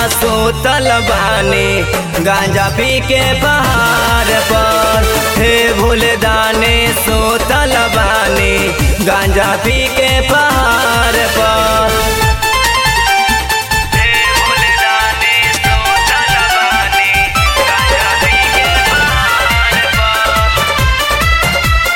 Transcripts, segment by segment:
सोतल बानी गांजा पी के पहाड़ पर हे भोले दाने सोतल बानी गांजा पी के पहाड़ पर हे भोले दाने सोतल बानी गांजा पी के पहाड़ पर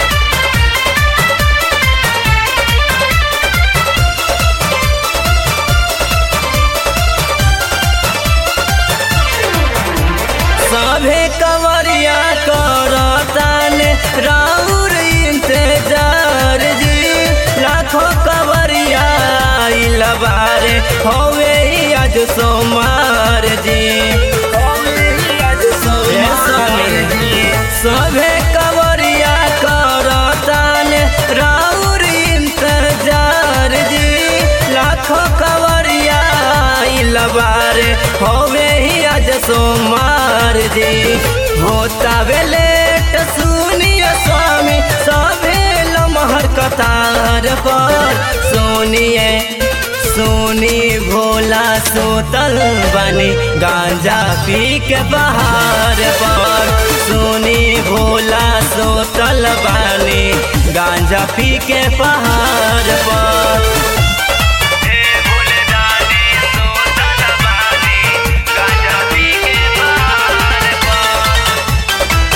सभे कवरिया करताने राउर इंतजार जी लाखों कवरिया आइल बारे होवे ही आज सोमार जी होवे ही आज सोमार जी सभे कवरिया करताने राउर इंतजार जी लाखों कवरिया आइल बारे होवे ही आज सोमार जी होता वे लेट सुनिए स्वामी सभे लमहर कतार पर सुनिए सोनी भोला सोतल बनी गांजा पी के बहार पर सोनी भोला सोतल बनी गांजा पी के पहाड़ पर हे भोले दानी सोतल बानी गांजा पी के पहाड़ पर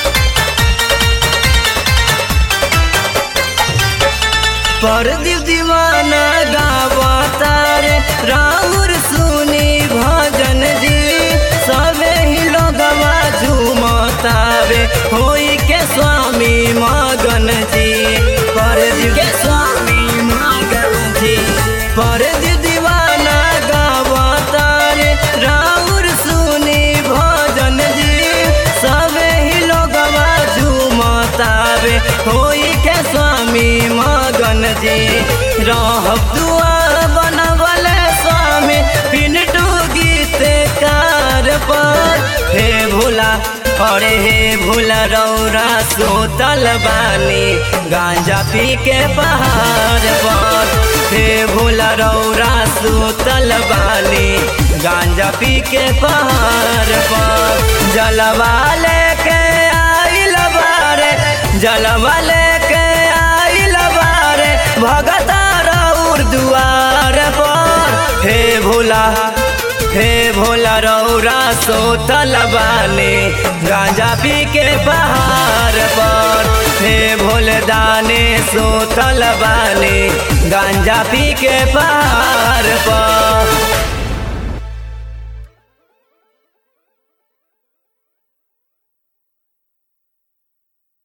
परदीप दीवाना गावता रे राउर सुनी भजन जी सबे ही लोगवा झूमतावे होई के स्वामी मगन जी परदीप के स्वामी मगन जी परदीप दीवाना गावता रे राउर सुनी भजन जी सबे ही लोगवा झूमतावे होई के स्वामी मगन जी रहब दुआर बनवले स्वामी पिनटू गीत कार पर हे भोला अरे हे भोला रौरा सोतल बानी गांजा पी के पहाड़ पर हे भोला रौरा सोतल बानी गांजा पी के पहाड़ पर जलवा लेके आइल बारे जलवा लेके आइल बारे भगता रौर दुआर पर हे भोला हे भोला रौरा सोतल बानी गांजा पी के पहाड़ पर हे भोले दाने सोतल बानी गांजा पी के पहाड़ पर